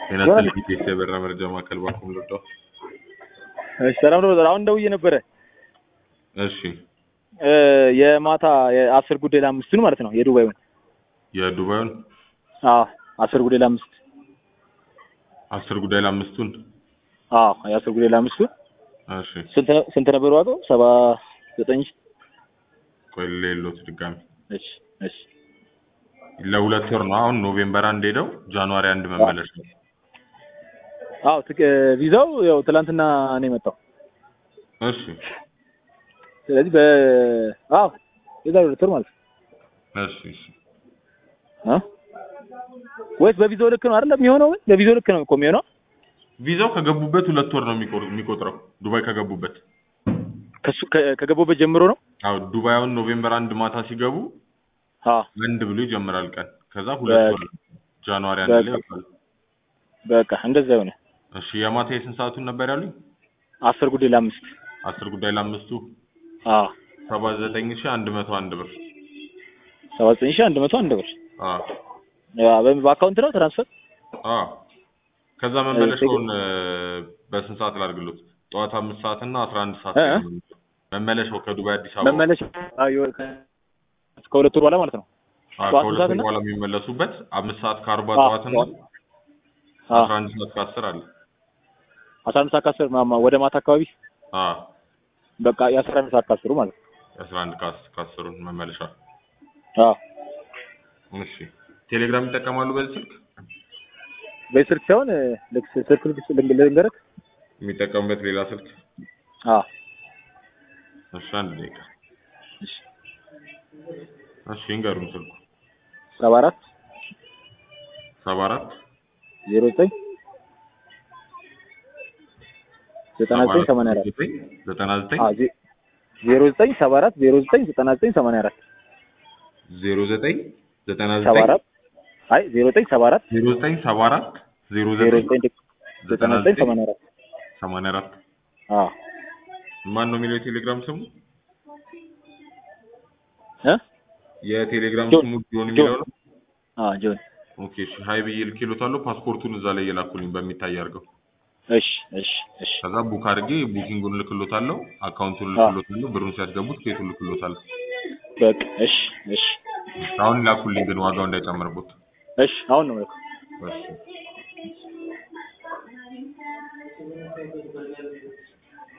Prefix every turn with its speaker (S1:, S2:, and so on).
S1: የናስል ጊዜ የበራ መረጃ ማዕከል ባኩም ልወጣው።
S2: እሺ ሰላም ነው። አሁን ደውዬ ነበረ
S1: እሺ
S2: እ የማታ የአስር ጉዳይ ለአምስቱን ማለት ነው የዱባዩን።
S1: የዱባዩን
S2: አዎ አስር ጉዳይ ለአምስት
S1: አስር ጉዳይ ለአምስቱን
S2: አዎ የአስር ጉዳይ ለአምስቱ
S1: እሺ
S2: ስንት ነ- ስንት ነበር ዋጋው? ሰባ ዘጠኝ ሺህ
S1: ቆይ ሌሎት ድጋሚ
S2: እሺ እሺ
S1: ለሁለት ወር ነው። አሁን ኖቬምበር አንድ ሄደው ጃንዋሪ አንድ መመለስ ነው።
S2: አዎ ትክ ቪዛው ያው ትላንትና ነው የመጣው።
S1: እሺ
S2: ስለዚህ በ አዎ የዛሬ ሁለት ወር ማለት ነው
S1: እሺ እሺ
S2: እ ወይስ በቪዛው ልክ ነው አይደለም የሚሆነው? በቪዛው ልክ ነው እኮ የሚሆነው።
S1: ቪዛው ከገቡበት ሁለት ወር ነው የሚቆር- የሚቆጥረው ዱባይ ከገቡበት።
S2: ከሱ ከ- ከገቡበት ጀምሮ ነው።
S1: አዎ ዱባይ አሁን ኖቬምበር አንድ ማታ ሲገቡ
S2: አዎ
S1: አንድ ብሎ ይጀምራል ቀን። ከዛ ሁለት ወር ጃንዋሪ አንድ ላይ ይወጣል።
S2: በቃ እንደዛ ይሆነ።
S1: እሺ የማታ የስንት ሰዓቱን ነበር ያሉኝ?
S2: አስር ጉዳይ ለአምስት
S1: አስር ጉዳይ ለአምስቱ
S2: አዎ
S1: ሰባ ዘጠኝ ሺህ አንድ መቶ አንድ ብር።
S2: ሰባ ዘጠኝ ሺህ አንድ መቶ አንድ ብር
S1: አዎ
S2: ያ በ- በአካውንት ነው ትራንስፈር
S1: አዎ ከዛ መመለሻውን እ፣ በስንት ሰዓት ላድርግሎት? ጠዋት አምስት ሰዓት እና አስራ አንድ ሰዓት
S2: እ?
S1: ላይ ነው መመለሻው ከዱባይ አዲስ አበባ
S2: መመለሻ አዎ የወ- ከ- እስከ ሁለት ወር በኋላ ማለት ነው።
S1: አዎ፣
S2: ጠዋት
S1: ከሁለት
S2: ሰዓት
S1: ወር
S2: እና?
S1: በኋላ የሚመለሱበት አምስት ሰዓት ከአርባ
S2: አዎ፣
S1: ጠዋት እና
S2: ጠዋት። አዎ
S1: አስራ አንድ ሰዓት ከአስር አለ።
S2: አስራ አንድ ሰዓት ከአስር ማማ ወደ ማታ አካባቢ
S1: አዎ
S2: በቃ የአስራ አንድ ሰዓት ከአስሩ ማለት ነው።
S1: የአስራ አንድ ከአስ- ከአስሩን መመለሻ።
S2: አዎ
S1: እሺ ቴሌግራም ይጠቀማሉ በዚህ ስልክ?
S2: በዚህ ስልክ ሳይሆን እ፣ ልክ ስልክ ልክ ልንግ- ልንገርህ።
S1: የሚጠቀሙበት ሌላ ስልክ?
S2: አዎ
S1: እሺ አንድ ደቂቃ።
S2: እሺ
S1: እሺ እንገሩን ስልኩ
S2: ሰባ አራት
S1: ሰባ አራት
S2: ዜሮ ዘጠኝ ዘጠና ዘጠኝ ሰማንያ አራት
S1: ዘጠና ዘጠኝ
S2: አዎ ዜ- ዜሮ ዘጠኝ ሰባ አራት ዜሮ ዘጠኝ ዘጠና ዘጠኝ ሰማንያ አራት
S1: ዜሮ ዘጠኝ ዘጠና
S2: ሰባ
S1: ዘጠኝ
S2: አራት አይ ዜሮ ዘጠኝ ሰባ አራት
S1: ዜሮ ዘጠኝ ሰባ አራት ዜሮ
S2: ዜሮ
S1: ዘጠኝ
S2: ዘጠኝ ዘጠና ዘጠኝ ሰማንያ አራት
S1: ሰማንያ አራት
S2: አዎ
S1: ማን ነው የሚለው የቴሌግራም ስሙ?
S2: እ
S1: የቴሌግራም
S2: ጆን።
S1: ስሙ ጆን የሚለው ነው።
S2: አዎ ጆን
S1: ኦኬ እሺ ሀይ ብዬ ልኬሎታለሁ። ፓስፖርቱን እዛ ላይ የላኩልኝ በሚታይ አድርገው።
S2: እሺ እሺ እሺ
S1: ከዛ ቡክ አድርጌ ቡኪንጉን ልክሎታለሁ፣ አካውንቱን
S2: አዎ።
S1: ልክሎታለሁ፣ ብሩን ሲያስገቡት ኬቱን ልክሎታለሁ።
S2: በቃ እሺ እሺ
S1: አሁን ላኩልኝ ግን ዋጋው እንዳይጨምርቦት።
S2: እሺ አሁን ነው የምልከው።
S1: እሺ